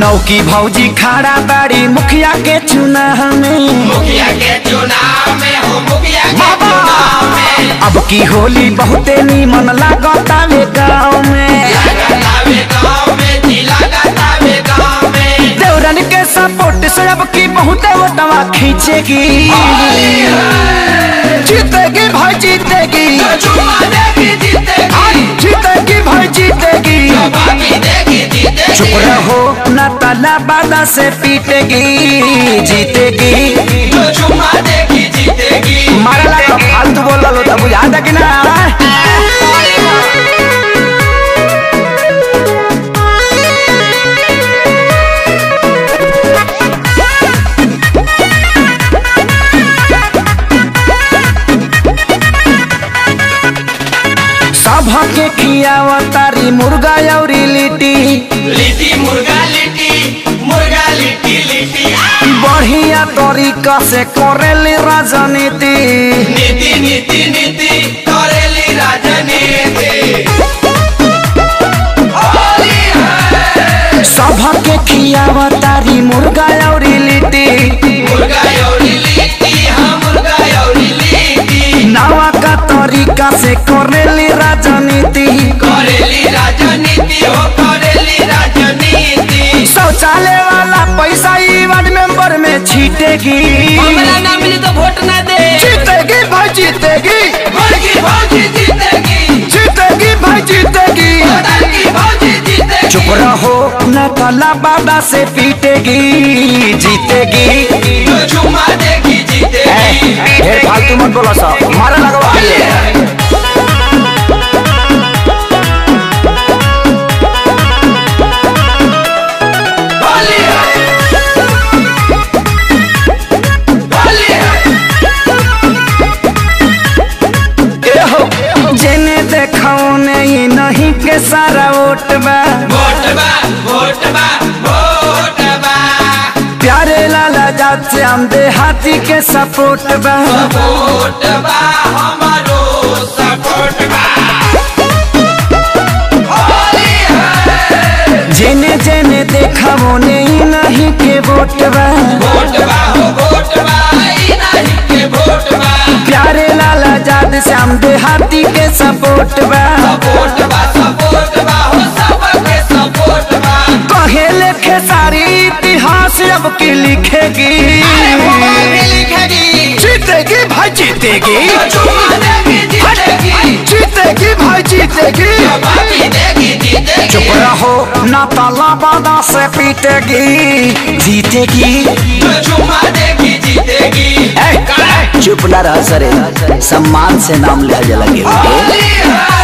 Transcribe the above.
लौकी भौजी खड़ा बाड़ी मुखिया के चुनाव में मुखिया के चुनाव में हो मुखिया के चुनाव में अब की होली बहुते नीमन लागतावे गाँव में लगातावे गाँव में जी लगातावे गाँव में देवरन के सपोर्ट से अब की बहुते वोटवा खींचेगी जीतेगी भाई जीतेगी तो चुमा देगी जीतेगी जीतेगी भाई जीतेगी बाकी देगी जीतेगी चुप रहो न तला बादा से पीटेगी जीतेगी तो चुमा देगी जीतेगी मारला तो फालतू बोल लो तब याद है कि ना सब के खियावा तारी मुर्गा और लिट्टी लिट्टी मुर्गा लिट्टी मुर्गा लिट्टी लिट्टी आ! बढ़िया तरीका से करेली राजनीति नीति नीति नीति करेली राजनीति होली है सब के खियावा तारी मुर्गा और लिट्टी मुर्गा यौरी लिट्टी हाँ मुर्गा यौरी लिट्टी नवा का तरीका से करेली राजनीति करेली राजनीति हो करेली राजनीति शौचालय वाला पैसा ई वार्ड मेंबर में छीटेगी हमरा ना मिली तो वोट ना दे जीतेगी भाई जीतेगी बड़की भौजी जीतेगी जीतेगी भाई जीतेगी बड़की भौजी जीतेगी चुप रहो न कला बाबा से पीटेगी जीतेगी तो चुमा देगी जीतेगी ढेर फालतू मत बोलो सब मारे लगवा होली है होली है होली है जेने देखो नहीं नहीं के सारा वोट बा वोट बा वोट बा वोट बा प्यारे लाला जात से हम देहाती के सपोर्ट बा वोट बा हमारो सपोर्ट बा होली है जेने जेने देखा वो नहीं नहीं के वोट बा वोट बा हो वोट बा ई नहीं के वोट बा प्यारे लाला जात से हम देहाती के सपोर्ट बा सपोर्ट बा सपोर्ट बा हो सबके सपोर्ट बा कहे लेखे सारी इतिहास अब की लिखेगी अरे मोबाइल भी लिखेगी जीतेगी भाई जीतेगी तो चुमा देगी जीतेगी जीतेगी भाई जीतेगी तो बाकी देगी जीतेगी चुप रहो ना ताला बादा से पीटेगी जीतेगी तो चुमा देगी जीतेगी चुप ना रह सरे सम्मान से नाम लिया जा लगे होली है